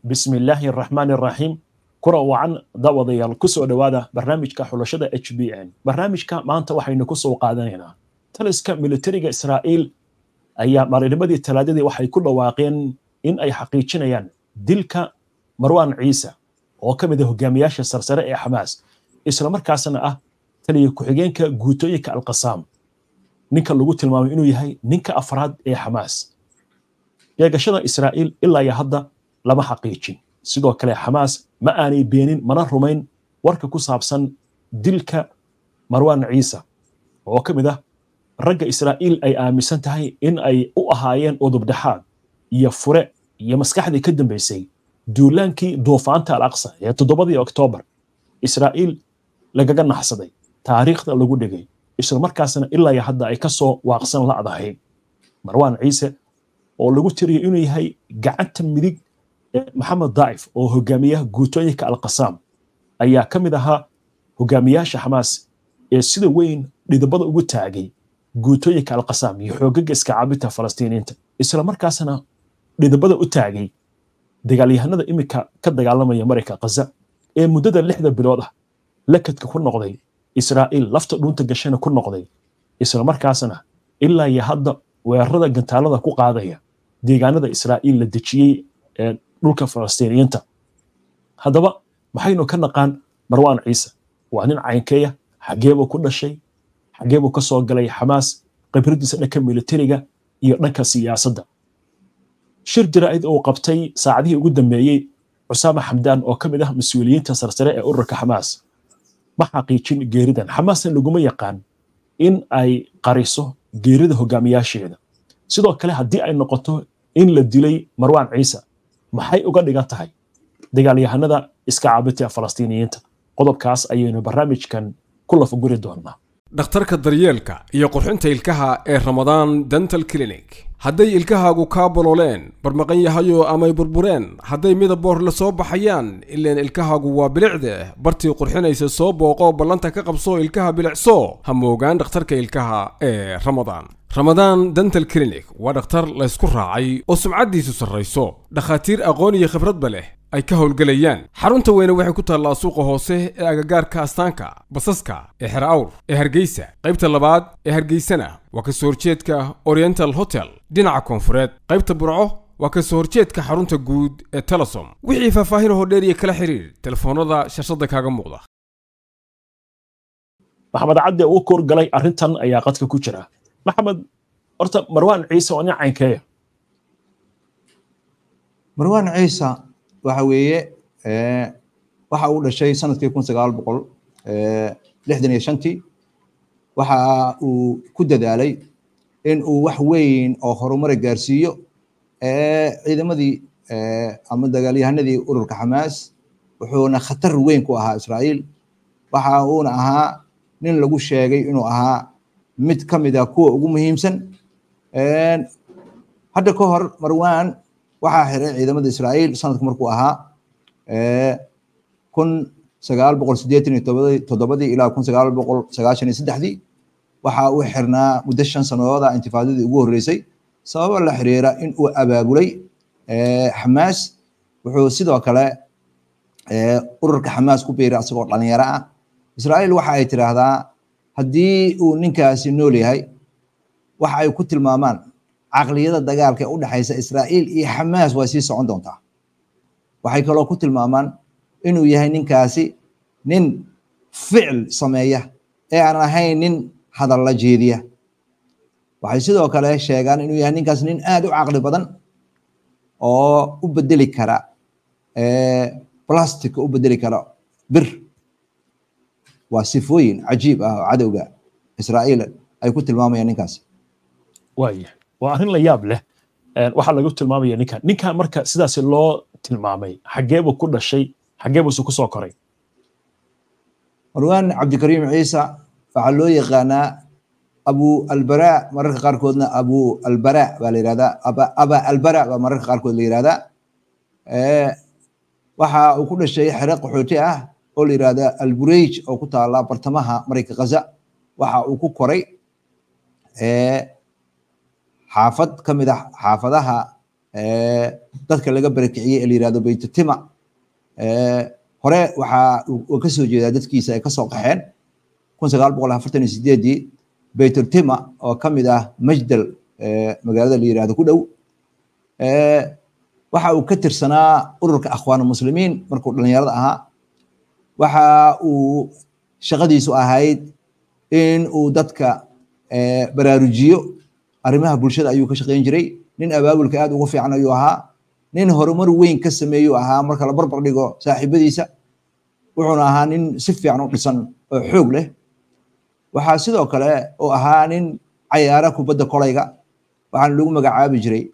bismi illaahi araxmaani araxiim kura wacan daawadayaal ku soo dhowaada barnaamijka xulashada h b n barnaamijka maanta waxaynu ku soo qaadanaynaa taliska militariga israa'iil ayaa maalinimadii talaadadii waxay ku dhawaaqeen in ay xaqiijinayaan dilka marwan ciise oo ka mid a hogaamiyaasha sarsare ee xamaas islamarkaasna ah taliya ku-xigeenka guutooyinka alqasaam ninka lagu tilmaamay inuu yahay ninka afraad ee xamaas eegashada israa'iil ilaa iyo hadda lama xaqiijin sidoo kale xamaas ma aanay beenin mana rumayn warka ku saabsan dilka marwan ciise oo ka mid ah ragga israa'iil ay aaminsan tahay in ay u ahaayeen udubdhaxaad iyo fure iyo maskaxdii ka dambaysay duulaankii duufaanta al aqsa ee toddobadii oktoobar israa'iil lagaga naxsaday taariikhda lagu dhigay islamarkaasna ilaa iyo hadda ay ka soo waaqsan la'dahay marwan ciise oo lagu tiriyo inuu yahay gacanta midig maxamed daa'if oo hogaamiyaha guutooyinka alqasaam ayaa ka mid ahaa hogaamiyaasha xamaas ee sida weyn dhidabada ugu taagay guutooyinka alqasaam iyo xoogaga iska caabinta falastiiniinta islamarkaasna dhidabada u taagay dagaalyahanada iminka ka dagaalamaya marayka khaza ee muddada lixda bilood ah lakadka ku noqday israa'iil lafta dhuunta gashana ku noqday islamarkaasna ilaa iyo hadda weerarada gantaalada ku qaadaya deegaanada israa'iil la dejiyey ee dhulka falastiiniyiinta haddaba maxaynu ka naqaan marwan ciise waa nin caynkeeya xageebuu ku dhashay xageebuu ka soo galay xamaas khibradiisa dhanka militariga iyo dhanka siyaasadda shir jaraa'id uu qabtay saacadihii ugu dambeeyey cusaama xamdaan oo ka mid ah mas-uuliyiinta sarsare ee ururka xamaas ma xaqiijin geeridan xamaasna laguma yaqaan in ay qariso geerida hogaamiyaasheeda sidoo kale haddii ay noqoto in la dilay marwan ciise maxay uga dhigan tahay dagaalyahanada iska caabinta falastiiniyiinta qodobkaas ayaynu barnaamijkan ku lafaguri doonaa dhakhtarka daryeelka iyo qurxinta ilkaha ee ramadaan dental clinic hadday ilkahaagu kaa bolooleen barmaqan yahayo amay burbureen hadday midaboor la soo baxayaan ileen ilkahaagu waa bilicde bartii qurxinaysa soo booqo ballanta ka qabso ilkaha bilicso ha moogaan dhakhtarka ilkaha ee ramadaan ramadaan dental clinic waa dhakhtar laysku raacay oo sumcaddiisu sarrayso dhakhaatiir aqoon iyo khibradba leh ay ka howlgelayaan xarunta weyne waxay ku taallaa suuqa hoose ee agagaarka astaanka basaska ee xer awr ee hargeysa qaybta labaad ee hargeysana waa kasoo horjeedka oriental hotel dhinaca koonfureed qaybta burco waa kasoo horjeedka xarunta guud ee telesom wixii faahfaahin hodheer iyo kala xiriir telefoonada shashada kaaga muuqda maxamed cadde uu koorgalay arrintan ayaa qadka ku jira maxamed horta marwan ciise waa nin caynkeeya marwan ciise waxa weeye waxa uu dhashay sanadkii kun sagaal boqol lixdan iyo shantii waxa uu ku dadaalay in uu wax weyn oo horumara gaarsiiyo ciidamadii ama dagaalyahanadii ururka xamaas wuxuuna khatar weyn ku ahaa israa'iil waxa uuna ahaa nin lagu sheegay inuu ahaa mid ka mid ah kuwa ugu muhiimsan hadda ka hor marwan waxaa xiray ciidamada israa'iil sanadku markuu ahaa kun sagaal boqol sideetan iyo toddobadii ilaa kun sagaal boqol sagaashan iyo saddexdii waxa uu xirnaa muddo shan sanadooda intifaadadii ugu horreysay sababa la xiriira in uu abaabulay xamaas wuxuu sidoo kale ururka xamaas ku biiray asagoo dhalinyaro ah israa'iil waxa ay tiraahdaa haddii uu ninkaasi nool yahay waxa ay ku tilmaamaan caqliyada dagaalka ee u dhexaysa israa'iil iyo xamaas way sii socon doontaa waxay kaloo ku tilmaamaan inuu yahay ninkaasi nin ficil sameeya ee aan ahayn nin hadalla jeediya waxay sidoo kale sheegaan inuu yahay ninkaas nin aad u caqli badan oo u bedeli kara plastic u bedeli kara bir waa sifooyin cajiib ah oo cadowga israa'iil ay ku tilmaamayaan ninkaasi waaya waa arrin la yaab leh waxaa lagu tilmaamaya ninkan ninkan marka sidaasi loo tilmaamay xageebuu ku dhashay xageebuuse ku soo koray marwan cabdikariim ciisa waxaa loo yaqaanaa abu albara mararka qaarkoodna abu albara baa la yihahdaa aba albara baa mararka qaarkood la yihahdaa waxa uu ku dhashay xere qaxooti ah oo la yihahda albureyj oo ku taala bartamaha marayka khaza waxa uu ku koray xaafad ka mid ah xaafadaha dadka laga barakiciyey ee la yirahdo beytutima hore waxaa uu ka soo jeedaa dadkiisa ay kasoo qaxeen kun sagaal boqol afartan iyo sideedii beytutima oo ka mid ah majdal magaalada la yirahdo ku dhow waxa uu ka tirsanaa ururka akhwaan muslimiin markuu dhalinyarada ahaa waxa uu shaqadiisu ahayd in uu dadka baraarujiyo arrimaha bulshada ayuu ka shaqayn jiray nin abaabulka aad ugu fiican ayuu ahaa nin horumar weyn ka sameeyuu ahaa marka la barbar dhigo saaxiibadiisa wuxuuna ahaa nin si fiican u dhisan oo xoog leh waxaa sidoo kale uu ahaa nin cayaara kubadda kolayga waxaana lagu magacaabi jiray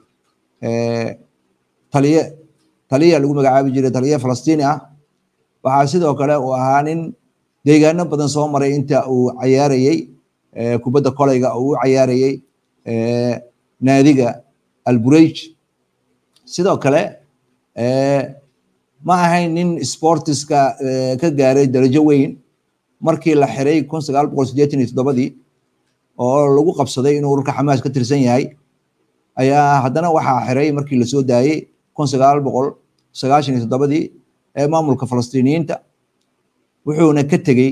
taliye taliya lagu magacaabi jiray taliye falastiini ah waxaa sidoo kale uu ahaa nin deegaano badan soo maray inta uu cayaarayey kubadda kolayga oo u cayaarayey naadiga albureyj sidoo kale ma ahayn nin sportiska ka gaaray darajo weyn markii la xiray kun sagaal boqol siddeetan iyo toddobadii oo lagu qabsaday inuu ururka xamaas ka tirsan yahay ayaa haddana waxaa xiray markii lasoo daayey kun sagaal boqol sagaashan iyo toddobadii ee maamulka falastiiniyiinta wuxuuna ka tegey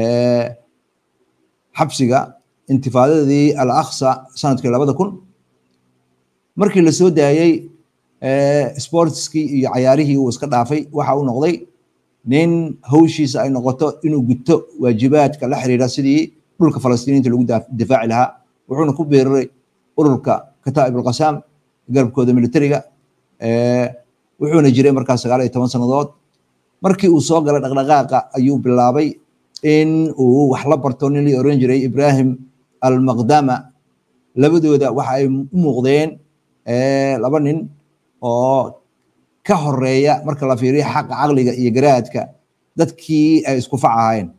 xabsiga intifaadadii al aqsa sanadkii labada kun markii lasoo daayey sportskii iyo cayaarihii uu iska dhaafay waxa uu noqday nin hawshiisa ay noqoto inuu guto waajibaadka la xiriira sidii dhulka falastiiniinta lagu difaaci lahaa wuxuuna ku beeriray ururka kataa'ib alqasaam garabkooda militariga wuxuuna jiray markaas sagaal iyo toban sannadood markii uu soo galay dhaqdhaqaaqa ayuu bilaabay in uu wax la barto nin la oran jiray ibrahim almaqdama labadooda waxa ay u muuqdeen laba nin oo ka horeeya marka la fiiriyo xaqa caqliga iyo garaadka dadkii ay isku fac ahaayeen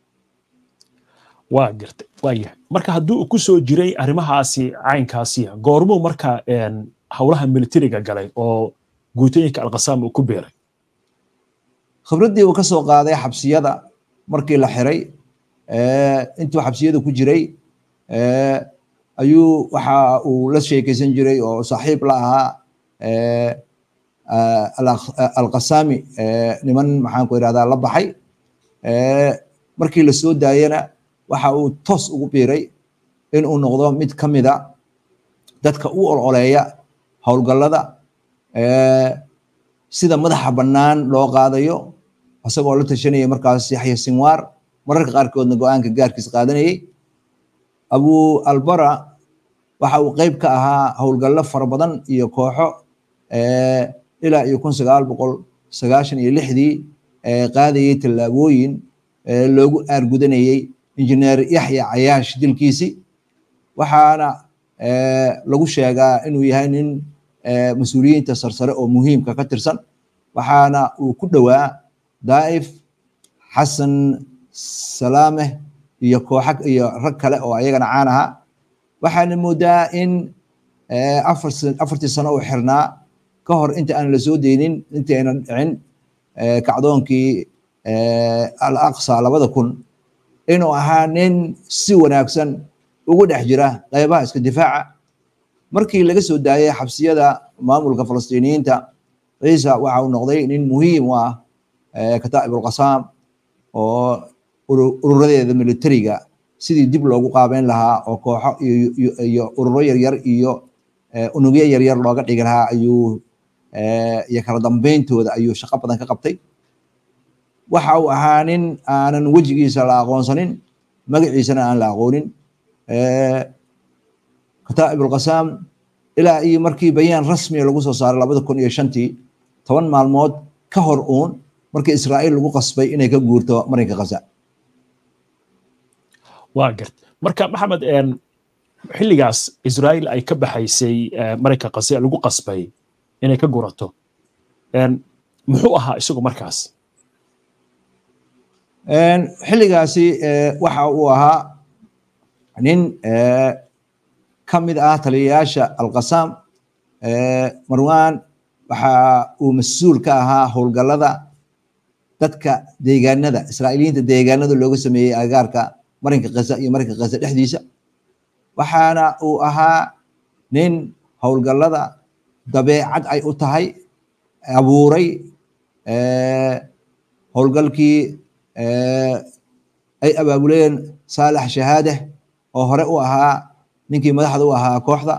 waa gartay waa yahay marka haddii uu ku soo jiray arrimahaasi caynkaasi goormuu marka howlaha militariga galay oo guutooyinka alqasaam uu ku beeray khibraddii uu ka soo qaaday xabsiyada markii la xiray intuu xabsiyada ku jiray ayuu waxa uu la sheekeysan jiray oo saaxiib la ahaa alqasaami niman maxaan ku irahdaa la baxay markii la soo daayana waxa uu toos ugu biiray in uu noqdo mid ka mida dadka u ololeeya howlgallada sida madaxa bannaan loo qaadayo isagoo la tashanaya markaas yaxya sinwaar mararka qaarkoodna go-aanka gaarkiis qaadanayay abu albara waxa uu qeyb ka ahaa howlgallo fara badan iyo kooxo ilaa iyo kun sagaal boqol sagaashan iyo lixdii qaadayay tallaabooyin loogu aargudanayey injineer yaxya cayaash dilkiisii waxaana lagu sheegaa inuu yahay nin mas-uuliyiinta sarsare oo muhiimka ka tirsan waxaana uu ku dhowaa daa'if xasan salaameh iyo kooxa iyo rag kale oo ayagana caan ahaa waxaana moodaa in afartii sano uu xirnaa ka hor inta aan la soo deynin intii aynan dhicin kacdoonkii al aqsa labada kun inuu ahaa nin si wanaagsan ugu dhex jira qaybaha iska difaaca markii laga soo daayay xabsiyada maamulka falastiiniyiinta ciisa waxa uu noqday nin muhiim u ah kataa'ib ulqasaam oo ururadeeda militariga sidii dib loogu qaabeyn lahaa oo kooxo iyo ururo yaryar iyo unugyo yaryar looga dhigi lahaa ayuu iyo kala dambeyntooda ayuu shaqo badan ka qabtay waxa uu ahaa nin aanan wejigiisa la aqoonsanin magaciisana aan la aqoonin kataa'ib ulqasaam ilaa iyo markii bayaan rasmiya lagu soo saaray labada kun iyo shantii toban maalmood ka hor uun markii israa'iil lagu qasbay inay ka guurto marinka khaza waa gart marka maxamed xilligaas israa'iil ay ka baxaysay marinka khaza lagu qasbay inay ka gurato muxuu ahaa isagu markaas xilligaasi waxa uu ahaa nin ka mid ah taliyayaasha alqasaam marwan waxa uu mas-uul ka ahaa howlgallada dadka deegaanada israa'iiliyiinta deegaanada looga sameeyey agaarka marinka khaza iyo marinka khaza dhexdiisa waxaana uu ahaa nin howlgallada dabeecad ay u tahay abuuray howlgalkii ay abaabuleen saalax shahaadeh oo hore u ahaa ninkii madaxda u ahaa kooxda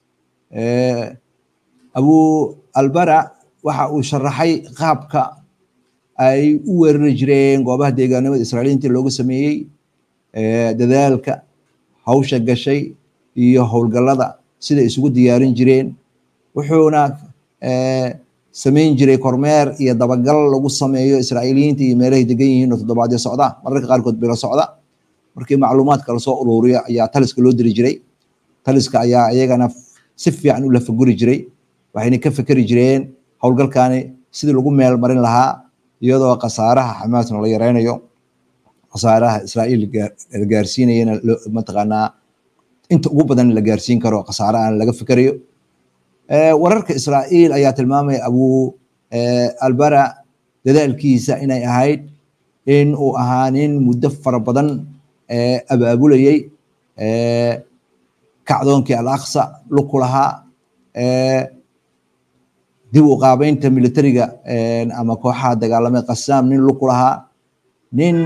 abu albara waxa uu sharaxay qaabka ay u weerari jireen goobaha deegaanimada israailiyiinta loogu sameeyey dadaalka hawsha gashay iyo howlgallada sida isugu diyaarin jireen wuxuuna samayn jiray kormeer iyo dabagal lagu sameeyo israa'iiliyiinta iyo meelahay degan yihiin oo toddobaadyo socda mararka qaarkood bilo socda markii macluumaadka lasoo ururiyo ayaa taliska loo diri jiray taliska ayaa iyagana si fiican u lafaguri jiray waxayna ka fekeri jireen howlgalkani sidii lagu meel marin lahaa iyadoo khasaaraha xamaasna la yareynayo khasaaraha israa'iil la gaarsiinayana mataqaanaa inta ugu badan la gaarsiin karo khasaarahan laga fikerayo wararka israa'iil ayaa tilmaamaya abu albara dadaalkiisa inay ahayd in uu ahaa nin muddo fara badan abaabulayey kacdoonkii al aqsa luku lahaa dib u qaabeynta militariga ama kooxaha dagaalamay qasaam nin luku lahaa nin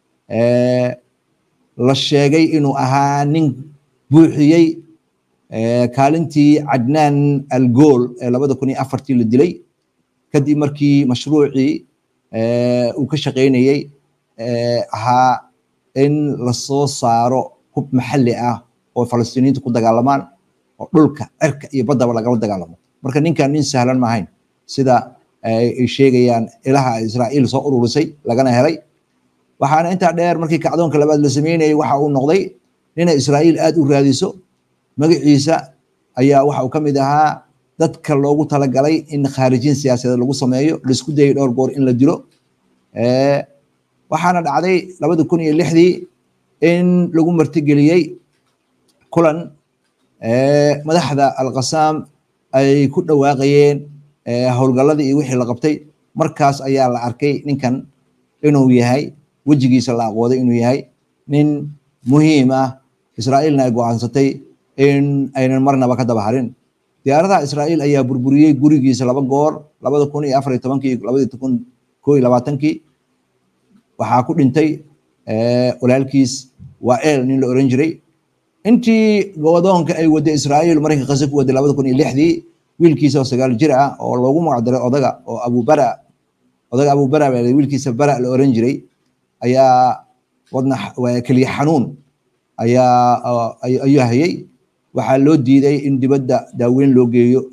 la sheegay inuu ahaa nin buuxiyey kaalintii cadnaan algool ee labada kun iyo afartii la dilay kadib markii mashruucii uu ka shaqaynayey ahaa in lasoo saaro hub maxalli ah oo falastiiniinta ku dagaalamaan oo dhulka cirka iyo baddaba lagala dagaalamo marka ninkan nin sahlan maahayn sida ay sheegayaan ilaha israa'iil soo ururisay lagana helay waxaana intaa dheer markii kacdoonka labaad la sameynayay waxa uu noqday inay israa'iil aad u raadiso magaciisa ayaa waxa uu ka mid ahaa dadka loogu talagalay in khaarijin siyaasadeed lagu sameeyo laisku dayay dhowr goor in la dilo waxaana dhacday labada kun iyo lixdii in lagu martigeliyey kulan madaxda alqasaam ay ku dhawaaqayeen howlgalladii iyo wixii la qabtay markaas ayaa la arkay ninkan inuu yahay wejigiisa la aqooday inuu yahay nin muhiim ah israa'iilna ay go'aansatay in aynan marnaba ka daba harin diyaaradaha israa'iil ayaa burburiyey gurigiisa laba goor labada kun iyo afar iyo tobankii labada kun koo iyo labaatankii waxaa ku dhintay walaalkiis wael nin la oran jiray intii godoonka ay waday israa'iil marayka qase ku waday labada kun iyo lixdii wiilkiisa oo sagaal jir ah oo loogu magacdaray odaga oo abubara odaga abubara wiilkiisa bara la oran jiray ayaa wadna keliya xanuun ayaa ayuu hayay waxaa loo diiday in dibadda daaweyn loo geeyo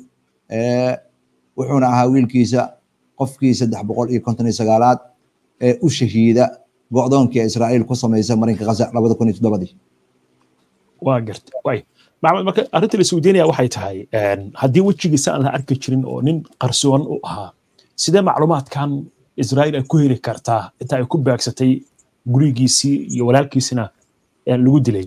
wuxuuna ahaa wiilkiisa qofkii saddex boqol iyo konton iyo sagaalaad ee u shahiida go'doonkii israa'iil ku samaysa marinka gaza labada kun iyo toddobadii waa garta way maxamed marka arrinta la isweydiinaya waxay tahay haddii wejigiisa aan la arki jirin oo nin qarsoon u ahaa sidee macluumaadkan israa'iil ay ku heli kartaa inta ay ku baagsatay gurigiisii iyo walaalkiisina lagu dilay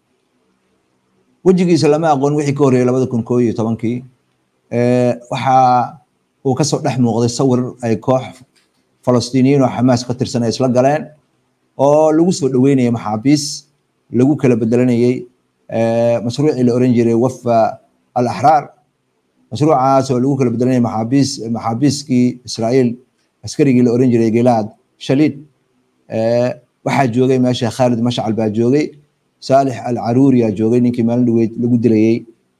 wejigiisa lama aqoon wixii ka horreeyay labada kun koo iyo tobankii waxa uu kasoo dhex muuqday sawir ay koox falastiiniyiin oo xamaas ka tirsan ay isla galeen oo lagu soo dhaweynayay maxaabiis lagu kala bedelanayay mashruucii la oran jiray wafa al axraar mashruucaas oo lagu kala bedelanayay maxaabiis maxaabiiskii israa'iil askarigii la oran jiray gilaad shaliid waxaa joogay meesha khaalid mashcal baa joogay saalix al caruuriyaa joogay ninkii maalin dhaweyd lagu dilayey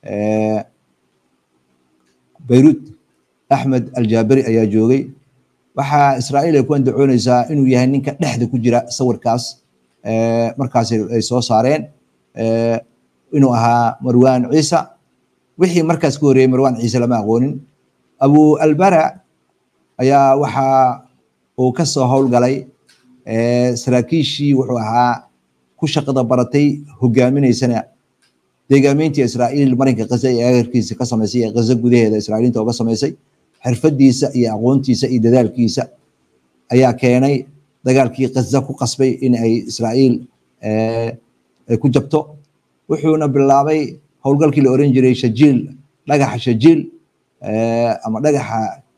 beirut axmed aljaaberi ayaa joogay waxaa israa'iil ay ku andacoonaysaa inuu yahay ninka dhexda ku jira sawirkaas markaas ay soo saareen inuu ahaa marwan ciisa wixii markaas ka horreeyey marwan ciise lama aqoonin abu albara ayaa waxa uu ka soo howlgalay saraakiishii wuxuu ahaa ku shaqada baratay hogaaminaysana deegaameyntii israa'iil marinka gaza ee agarkiisa ka samaysay ee gaza gudaheeda israa'iiliinta uga samaysay xirfadiisa iyo aqoontiisa iyo dadaalkiisa ayaa keenay dagaalkii gaza ku qasbay in ay israa'iil ay ku jabto wuxuuna bilaabay howlgalkii la oran jiray shajiil dhagaxa shajiil ama dhagaxa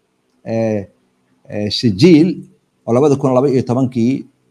shajiil oo labada kun laba iyo tobankii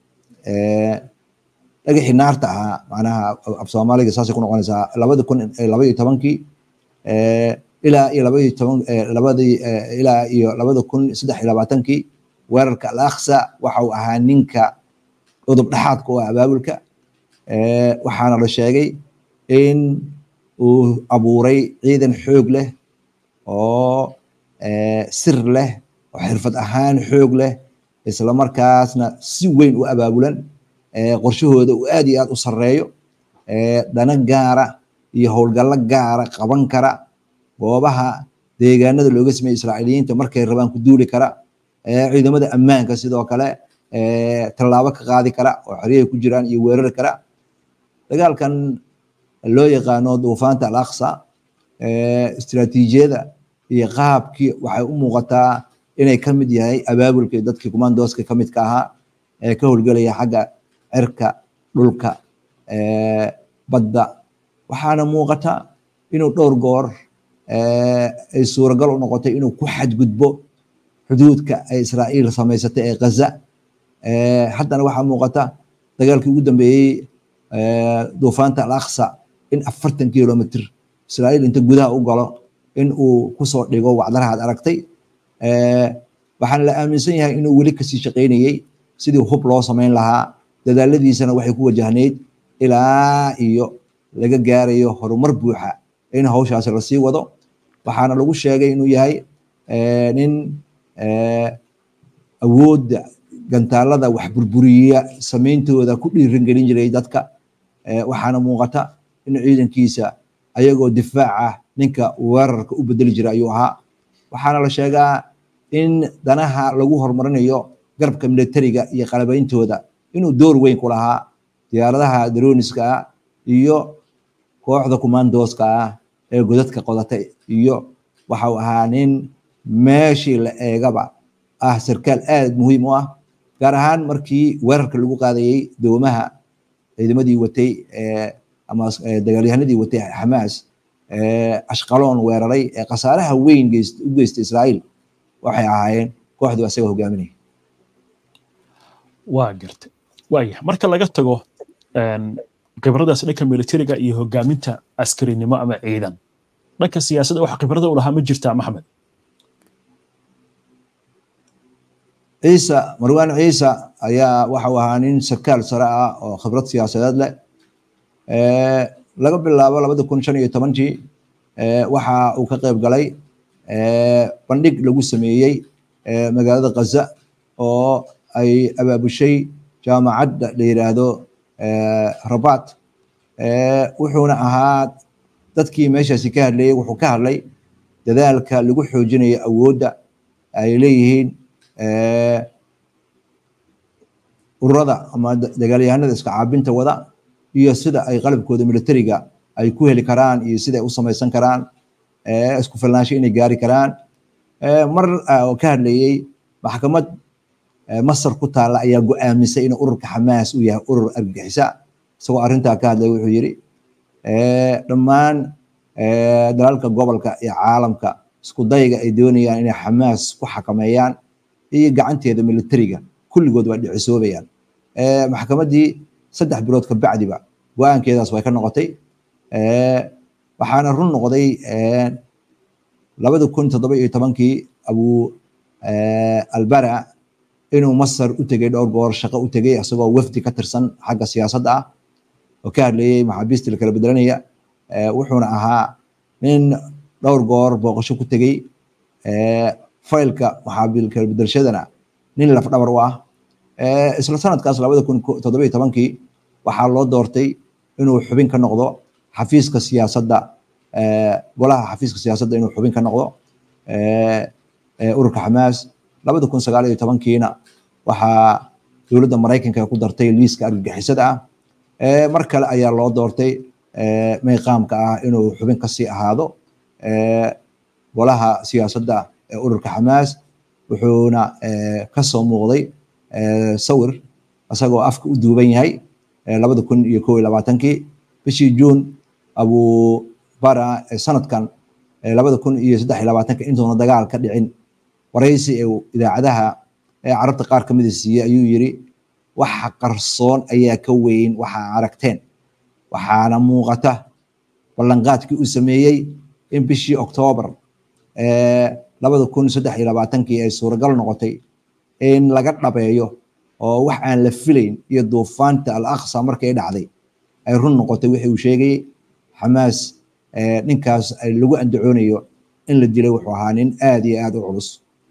dhagaxii naarta ahaa macnaha af soomaaliga saasay ku noqonaysaa labada kun laba iyo tobankii ilaa iyo labadii toban labadii ilaa iyo labada kun saddex iyo labaatankii weerarka al aqsa waxa uu ahaa ninka udub dhexaadka oo abaabulka waxaana la sheegay in uu abuuray ciidan xoog leh oo sir leh oo xirfad ahaan xoog leh isla markaasna si weyn u abaabulan qorshahooda uu aad iyo aad u sarreeyo dana gaara iyo howlgallo gaara qaban kara goobaha deegaanada looga sameeyey israa'iiliyiinta markay rabaan ku duuli kara ciidamada ammaanka sidoo kale tallaabo ka qaadi kara oo xeryahay ku jiraan iyo weerari kara dagaalkan loo yaqaano duufaanta al aqsa istiraatiijiyada iyo qaabkii waxay u muuqataa inay ka mid yahay abaabulka dadkii commandoska ka midka ahaa ee ka howlgelaya xagga cirka dhulka badda waxaana muuqata inuu dhowr goor ay suuragal u noqotay inuu ku xadgudbo xuduudka ay israa'iil samaysatay ee ghaza haddana waxaa muuqata dagaalkii ugu dambeeyey duufaanta al aqsa in afartan kilomitr israa'iil inta gudaha u galo in uu kusoo dhigo wacdarahaad aragtay waxaana la aaminsan yahay inuu weli kasii shaqaynayey sidii hub loo samayn lahaa dadaaladiisana waxay ku wajahnayd ilaa iyo laga gaarayo horumar buuxa in hawshaasi lasii wado waxaana lagu sheegay inuu yahay nin awoodda gantaalada wax burburiya samayntooda ku dhiirangelin jiray dadka waxaana muuqata in ciidankiisa ayagoo difaac ah ninka weerarka u bedeli jira ayuu ahaa waxaana la sheegaa in danaha lagu horumarinayo garabka militariga iyo qalabeyntooda inuu door weyn ku lahaa diyaaradaha daroniska ah iyo kooxda commandoska ah ee godadka qodatay iyo waxa uu ahaa nin meeshii la eegaba ah sarkaal aad muhiim u ah gaar ahaan markii weerarka lagu qaadayey doomaha ciidamadii watay ama dagaalyahanadii watay xamaas ashqaloon weeraray ee khasaaraha weyn u geystay israa'iil waxay ahaayeen kooxdii asaga hogaaminaya waa garta waaya marka laga tago khibradaas dhanka militariga iyo hogaaminta askarinimo ama ciidan dhanka siyaasadda wax khibrada u lahaa ma jirtaa maxmed ciisa marwaan ciisa ayaa waxa uu ahaa nin sarkaal sare ah oo khibrad siyaasadeed leh laga bilaabo labada kun shan iyo tobankii waxa uu ka qayb galay bandhig lagu sameeyey magaalada ghaza oo ay abaabushay jaamacadda la yiraahdo rabat wuxuuna ahaa dadkii meeshaasi ka hadlayey wuxuu ka hadlay dadaalka lagu xoojinayo awoodda ay leeyihiin ururada ama dagaalyahanada iska caabinta wada iyo sida ay qalabkooda militariga ay ku heli karaan iyo sida ay u samaysan karaan isku filnaansho inay gaari karaan mar oo ka hadlayey maxkamad masar ku taalla ayaa go'aamisay inuu ururka xamaas uu yahay urur argagixisa isagoo arrintaa ka hadlay wuxuu yidhi dhammaan dalalka gobolka iyo caalamka isku dayga ay doonayaan inay xamaas ku xakameeyaan iyo gacanteeda militariga kulligood waa dhicisoobayaan maxkamaddii saddex bilood ka bacdiba go-aankeedaas way ka noqotay waxaana run noqday labada kun toddoba iyo tobankii abu albara inuu masar u tegey dhowr goor shaqo u tegey isagoo wafdi ka tirsan xagga siyaasadda ah oo ka hadlayey maxaabiista la kala bedelanaya wuxuuna ahaa nin dhowr goor booqasho ku tegey faylka maxaabiil kala bedelshadana nin lafdhabar u ah isla sanadkaas labada kun toddoba iyo tobankii waxaa loo doortay inuu xubin ka noqdo xafiiska siyaasadda golaha xafiiska siyaasadda inuu xubin ka noqdo ururka xamaas labada kun sagaal iyo tobankiina waxaa dowladda maraykanka ku dartay liiska argagixisada ah mar kale ayaa loo doortay meeqaamka ah inuu xubin kasii ahaado golaha siyaasadda ee ururka xamaas wuxuuna kasoo muuqday sawir isagoo afka u duuban yahay labada kun iyo kow iyo labaatankii bishii juun abu bara sanadkan labada kun iyo saddex iyo labaatanka intuuna dagaal ka dhicin waraysi ee idaacadaha ee carabta qaar kamida siiyey ayuu yiri waxa qarsoon ayaa ka weyn waxa aragteen waxaana muuqata ballanqaadkii uu sameeyey in bishii oktoobar labada kun saddex iyo labaatankii ay suuragal noqotay in laga dhabeeyo oo wax aan la filayn iyo duufaanta al aqsa markay dhacday ay run noqotay wixii uu sheegayey xamaas ninkaas lagu andacoonayo in la dilay wuxuu ahaa nin aad iyo aad u culus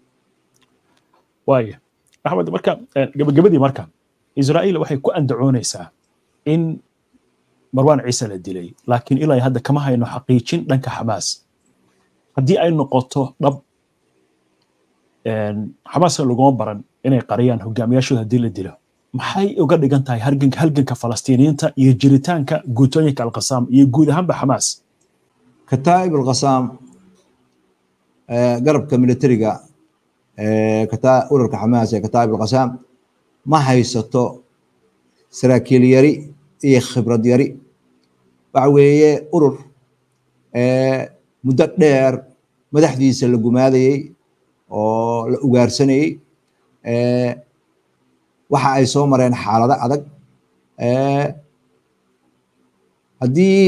waaya axmed marka gabagabadii marka israa'iil waxay ku andacoonaysaa in marwaan ciise la dilay laakiin ilaa hadda kama hayno xaqiijin dhanka xamaas haddii ay noqoto dhab xamaaska laguma baran inay qariyaan hogaamiyaashooda haddii la dilo maxay uga dhigan tahay halganka halganka falastiiniyiinta iyo jiritaanka guutooyinka alqasaam iyo guud ahaanba xamaas kataa'ib alqasaam garabka militariga urarka xamaas ee kataa'ib alqasaam ma haysato saraakiil yari iyo khibrad yari waxa weeye urur muddo dheer madaxdiisa la gumaadayey oo la ugaarsanayey waxa ay soo mareen xaalado adag haddii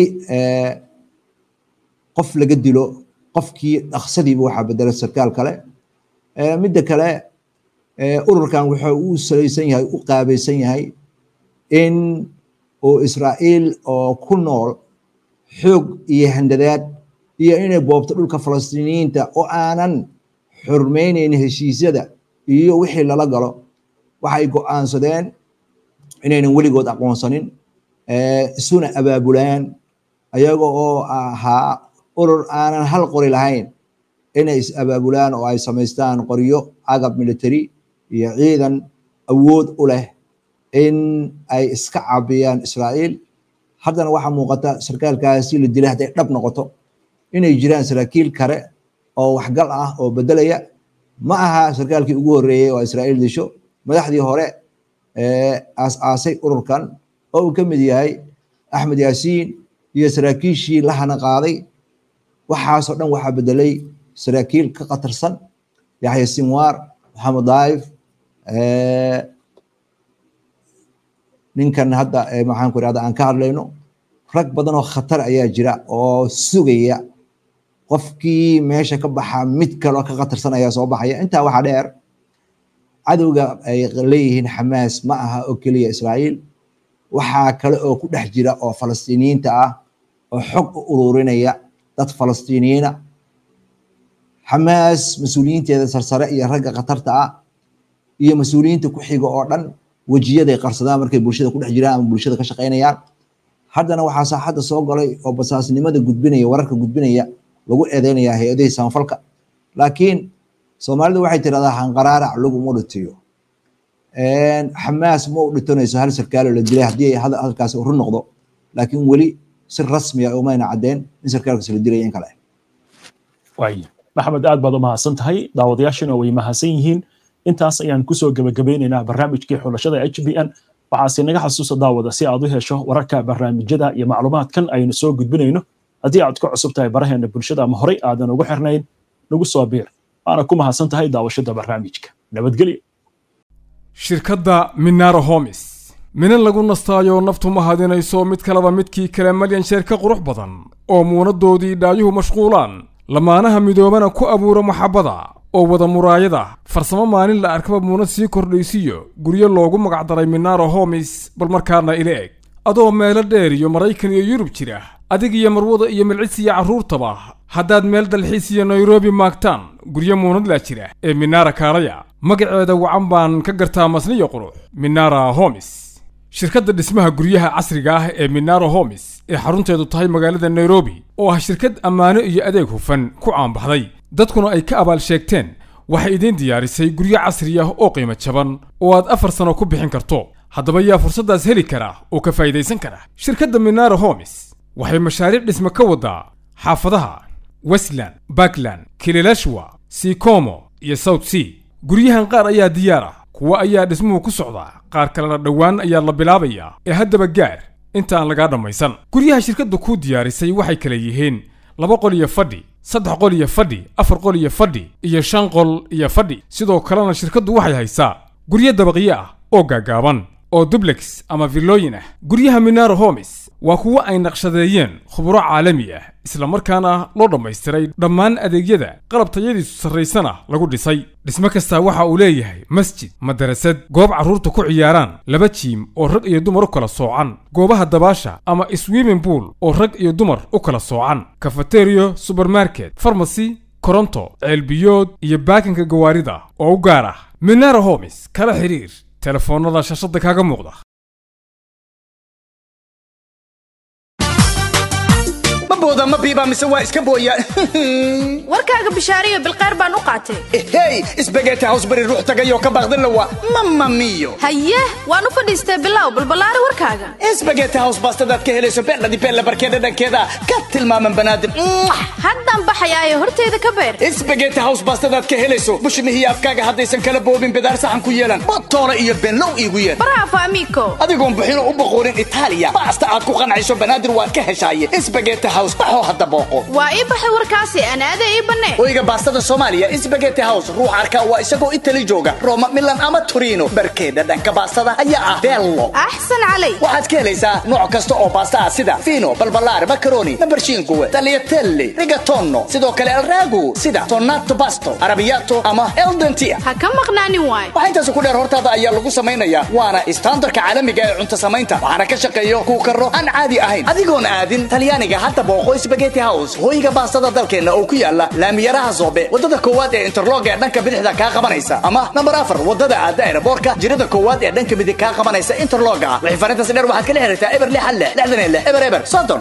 qof laga dilo qofkii dhaqsadiiba waxaa bedela sarkaal kale midda kale ururkan wuxuu u salaysan yahay u qaabaysan yahay in uu israa'iil oo ku nool xoog iyo handadaad iyo inay boobto dhulka falastiiniyiinta oo aanan xurmaynayn heshiisyada iyo wixii lala galo waxay go'aansadeen inaynan weligood aqoonsanin isuna abaabulaan ayaga oo ahaa urur aanan hal qori lahayn inay is abaabulaan oo ay samaystaan qoryo agab military iyo ciidan awood u leh in ay iska caabiyaan israa'iil haddana waxaa muuqata sarkaalkaasi la dilay hadday dhab noqoto inay jiraan saraakiil kale oo waxgal ah oo bedelaya ma aha sarkaalkii ugu horreeyey oo israa'iil disho madaxdii hore aas-aasay ururkan oo uu ka mid yahay axmed yaasiin iyo saraakiishii la hana qaaday waxaasoo dhan waxaa bedelay saraakiil ka khatarsan yaxya sinwaar maxamed daif ninkan hadda maxaan ku irahda aan ka hadlayno rag badan oo khatar ayaa jira oo sugaya qofkii meesha ka baxa mid kaloo ka khatarsan ayaa soo baxaya intaa waxaa dheer cadowga ay leeyihiin xamaas ma aha oo keliya israa'iil waxaa kale oo ku dhex jira oo falastiiniyiinta ah oo xog u ururinaya dad falastiiniyiina xamaas mas-uuliyiinteeda sarsare iyo ragga khatarta ah iyo mas-uuliyiinta ku xiga oo dhan wejiyaday qarsadaan markay bulshada ku dhex jiraan ama bulshada ka shaqaynayaan haddana waxaa saaxadda soo galay oo basaasnimada gudbinaya wararka gudbinaya lagu eedeynaya hay-adihii samafalka laakiin soomaalidu waxay tirahdaa hanqaraarac laguma dhitiyo xamaas ma u dhitonayso hal sarkaalo la dilay haddii hadalkaas run noqdo laakiin weli si rasmiya umayna caddeen in sarkaalkaas la dilay in kale waay maxamed aad baad u mahadsan tahay daawadayaashina way mahadsan yihiin intaas ayaan kusoo gebagabeynaynaa barnaamijkii xulashada h b n waxaase naga xasuusa daawada si aad u hesho wararka barnaamijyada iyo macluumaadkan aynu soo gudbinayno haddii aad ku cusub tahay baraheena bulshada ama horey aadan ugu xirnayn nagu soo biir waana ku mahadsan tahay daawashada barnaamijka nabadgelyo shirkadda minaro homis minan lagu nastaayo naftu ma hadinayso mid kaleba midkii kale malyan sheer ka qurux badan oo muunadoodii dhaayuhu mashquulaan lamaanaha midoobana ku abuura maxabbada oo wada muraayada farsamo maalin la arkaba muunad sii kordhaysiyo guryo loogu magacdaray minaro homis bal markaana ila eg adoo meelo dheer iyo maraykan iyo yurub jira adig iyo marwada iyo milcis iyo carruurtaba haddaad meel dalxiis iyo nairobi maagtaan guryo muunadlaa jira ee minara kaalaya magaceeda wacan baan ka gartaa masniyo qurux minara homis shirkadda dhismaha guryaha casriga ah ee minaro homis ee xarunteedu tahay magaalada nairobi oo ah shirkad ammaano iyo adeeg hufan ku caanbaxday dadkuna ay ka abaal sheegteen waxay idiin diyaarisay guryo casri ah oo qiimo jaban oo aad afar sano ku bixin karto haddaba yaa fursaddaas heli kara oo ka faa'idaysan kara shirkadda minaro homis waxay mashaariic dhisme ka waddaa xaafadaha westland bakland kililashwa sikomo iyo south sea guryahan qaar ayaa diyaar ah kuwa ayaa dhismuhu ku socdaa qaar kalena dhowaan ayaa la bilaabayaa ee haddaba gaar inta aan lagaa dhammaysan guryaha shirkaddu kuu diyaarisay waxay kala yihiin laba qol iyo fadhi saddex qol iyo fadhi afar qol iyo fadhi iyo shan qol iyo fadhi sidoo kalena shirkaddu waxay haysaa guryo dabaqyo ah oo gaagaaban oo dublex ama villooyin ah guryaha minaro homis waa kuwo ay naqshadeeyeen khuburo caalami ah islamarkaana loo dhammaystiray dhammaan adeegyada qalab tayadiisu sarraysana lagu dhisay dhismo kastaa waxa uu leeyahay masjid madarasad goob carruurta ku ciyaaraan laba jiim oo rag iyo dumar u kala soocan goobaha dabaasha ama swimming pool oo rag iyo dumar u kala soocan kafateriyo subermarket farmasy koronto ceelbiyood iyo baakinka gawaarida oo u gaar ah minara homis kala xiriir telefoonnada shashada kaaga muuqda booda ma biiba mise waa iska booyaan warkaaga bishaariyo bilqeyr baan u qaatay hey isbageeti hows bari ruux tagayoo ka baaqdin lawa mama miyo haye waan u fadhiistay bilow balballaari warkaaga isbageeti hows baastadaad ka helayso beendhadi beella barkeeda dhankeeda ka tilmaaman banaadim haddaan baxayaayo hortayda ka beer isbageeti hows baastadaad ka helayso bushmihiyo afkaaga haddaysan kala boobin bidaar saxan ku yeelan botoole iyo beenlow iigu yeer bravo amigo adigoon buxino u boqoorin itaaliya baasta aad ku qancayso banaadir waad ka heshaaye isbageeti hows baxoo hadda booqo waa ii baxay warkaasi anaada ii bannee hoyga baastada soomaaliya isbageti house ruux arka waa isagoo itali jooga roma milan ama torino barkeeda dhanka baastada ayaa ah bello axsan calay waxaad ka helaysaa nooc kasta oo baasta ah sida fino balbalaar macaroni nambarshiinkuwe tagliatelle rigatono sidoo kale alragu sida tonato basto arabiyato ama eldentia ha ka maqnaanin waay waxaa intaas ku dheer hortaada ayaa lagu samaynayaa waana istaandarka caalamiga ee cunto samaynta waxaana ka shaqeeyo kuu karo aan caadi ahayn adigoon aadin talyaaniga hadda booqo spageti house hoyga baastada dalkeenna oo ku yaala laamiyaraha zoobe wadada koowaad ee interlog ee dhanka bidixda kaa qabanaysa ama nambar afar wadada aada aeroboorka jirada koowaad ee dhanka midig kaa qabanaysa interloga wixii farintaas dheer waxaad kala xiriirtaa eber lix hal lix lixdan iyo lix eber eber soddon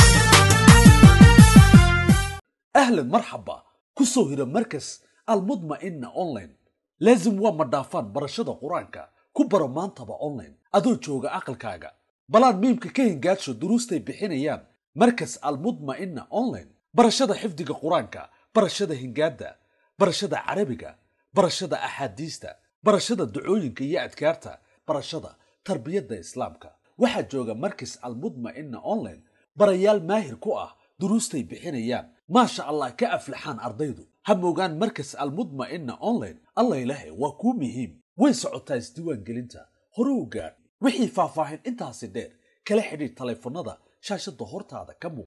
أهلا مرحبا كسو هنا مركز المطمئنة أونلاين لازم وما دافان برشادة قرانكا كبرا مانتبا أونلاين أدو جوغا عقل كاغا بلان ميمكا كاين قادشو دروستي بحينيان مركز المطمئنة أونلاين برشادة حفظك قرانكا برشادة هنقادة برشادة عربيكا برشادة أحاديثتا برشادة دعوينكا يا أدكارتا برشادة تربية إسلامكا waxaa jooga markis almudma'ina online barayaal maahir ku ah duruustay bixinayaan maasha allah ka aflaxaan ardaydu ha moogaan markas almudma'ina online alla ilaahay waa kuu muhiim way socotaa isdiiwaangelinta hore u gaadh wixii faahfaahin intaasi dheer kala xidhiir taleefannada shaashada hortaada ka muuq